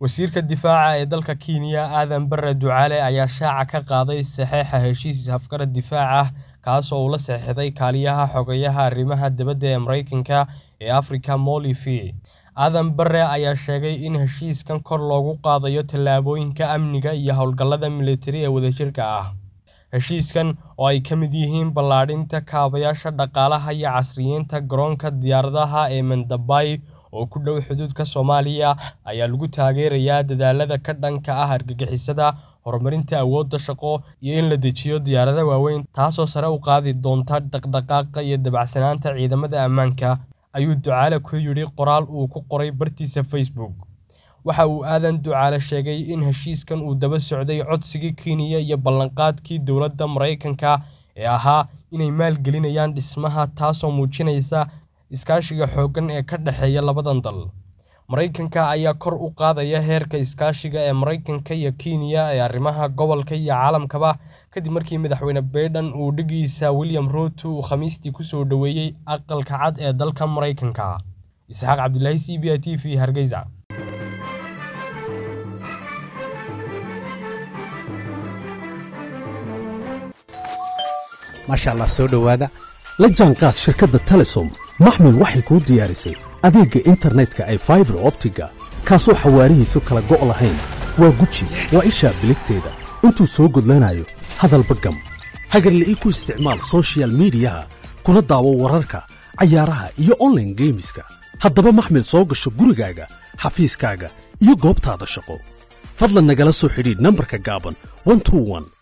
Wasiirka Difaaca ee dalka Kiinya Aadan Barre Ducaale ayaa shaaca ka qaaday saxiixa heshiis afgarad difaac ah kaas oo uu la saxiixday kaaliyaha xogayaha arrimaha dibadda ee Mareykanka ee Afrika Molifi. Aadan Barre ayaa sheegay in heshiiskan kor loogu qaadayo tallaabooyinka amniga iyo hawlgallada militari ee wadajirka ah. Heshiiskan, oo ay ka mid yihiin ballaadhinta kaabayaasha dhaqaalaha iyo casriyeynta garoonka diyaaradaha ee Mendabay oo ku dhow xuduudka Soomaaliya, ayaa lagu taageerayaa dadaallada ka dhanka ah argagixisada, horumarinta awoodda shaqo, iyo in la dejiyo diyaarado waaweyn, taasoo sare u qaadi doonta dhaqdhaqaaqa iyo dabacsanaanta ciidamada ammaanka, ayuu Ducaale ku yidhi qoraal uu ku qoray bartiisa Facebook. Waxa uu Aadan Ducaale sheegay in heshiiskan uu daba socday codsigii Kiinya iyo ballanqaadkii dowladda Mareykanka ee ahaa inay maalgelinayaan dhismaha, taasoo muujinaysa iskaashiga xooggan ee ka dhexeeya labadan dal. Mareykanka ayaa kor u qaadaya heerka iskaashiga ee Mareykanka iyo Kiinya ee arrimaha gobolka iyo caalamkaba kadib markii madaxweyne Biden uu dhigiisa William Ruto uu Khamiistii ku soo dhoweeyay aqalka cad ee dalka Mareykanka. Isxaaq Cabdilaahi c b a t v Hargeysa. maasha allah soo dhowaada la jaanqaad shirkadda telesom maxmil waxay kuu diyaarisay adeegga internetka ay faibar optiga kaasoo xawaarihiisu kala go' lahayn waa guji waa ishaa biligteeda intuu soo gudlanayo hadalba gam hagarle ii ku isticmaal soshiyal miidiyaha kuna daawo wararka cayaaraha iyo onlaine geemiska haddaba maxmil soo gasho gurigaaga xafiiskaaga iyo goobtaada shaqo fadlan nagala soo xidhiidh nambarka gaaban